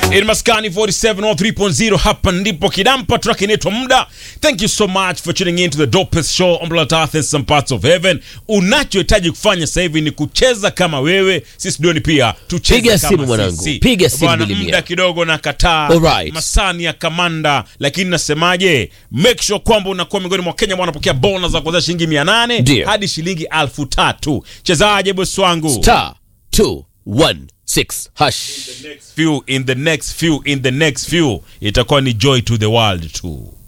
In Maskani 47 or 3.0 hapa ndipo kidampa track inaitwa muda. Thank you so much for tuning in to the dopest show on planet Earth and some parts of heaven. Unachohitaji kufanya sasa hivi ni kucheza kama wewe, sisi duoni pia tucheze Piga kama simu mwanangu, sisi. piga simu Bwana, Bilimia. muda kidogo na kataa. Alright. Masani ya kamanda, lakini nasemaje? Make sure kwamba unakuwa miongoni mwa Kenya ambao wanapokea bonus za kuanzia shilingi 800 Ndio. hadi shilingi 3000. Chezaje bosi wangu? star 216 hash next few in the next few in the next few itakuwa ni joy to the world too